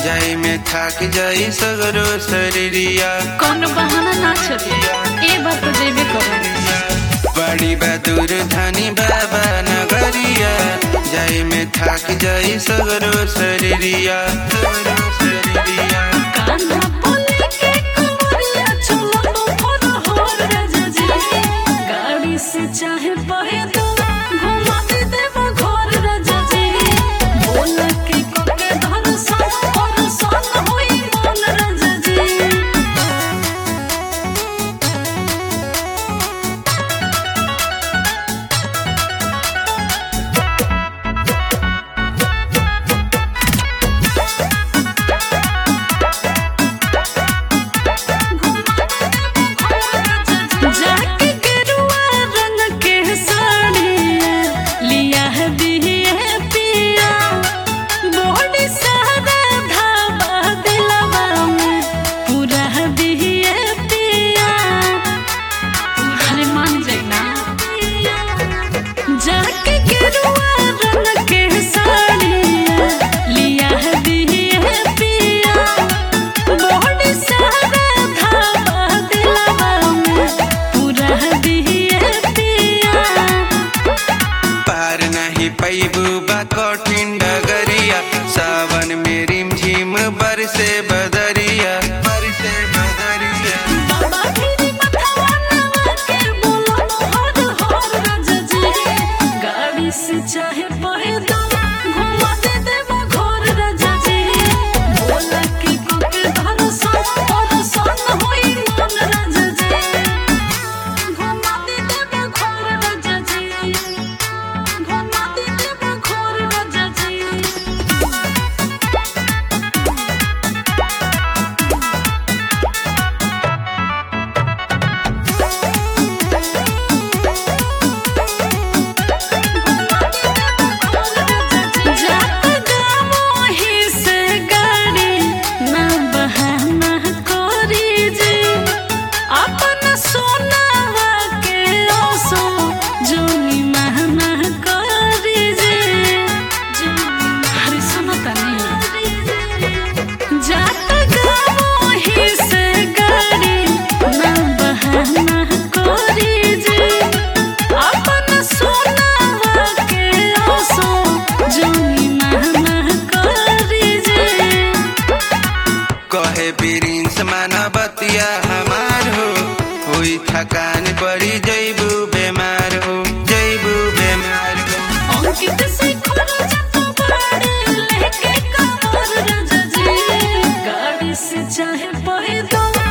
जाई में थाक जाई सगरो शरीरिया कौन बहाना ना चले ए बात तो जेबे करो बड़ी बहादुर धनी बाबा नगरिया जाई में थाक जाई सगरो शरीरिया सगरो शरीरिया कान्हा बोले के कमरिया चलो तो मोर होर राजा जी गाड़ी से चाहे बहे दो घुमा दे देव घर राजा जी बोल के कोके धर सन और सन होई मन राजा जी जाके गेरुआ रंग के साड़िया लिया है बिहे पिया बॉडी सारा धाबा दिलवा में पूरा है बिहे पिया अरे मान जाइना जाके गेरुआ रंग के साड़िया लिया है बिहे पिया बॉडी सारा धाबा दिलवा में पूरा है बिहे पिया पार नहीं पैबू बा कठिन डगरिया सावन में रिमझिम बरसे बदरिया बरसे बदरिया बाबा तेरी मथवा नवा के बोलो हर हर राजा जी गाड़ी से चाहे पैदल घुमा दे देवा घर राजा जी बोला कि कोके धर सन और सन होई मन राजा जी घुमा दे देवा घर राजा जी घुमा दे देवा घर राजा जी जात गामो ही से गाड़ी ना बहाना करी जी अपन सोनावा के ओसो जोनी महना करी जी हरी सुनो तनी जात गामो ही से गाड़ी ना बहाना करी जी अपन सोनावा के ओसो जोनी महना करी जी कहे बिरिंस मानवतिया हमार हो हुई थकान पड़ी जैबू बेमार हो जैबू बेमार हो अंकित से खोलो जतो बाड़े लेके कमर राजा जी गाड़ी से चाहे पैदल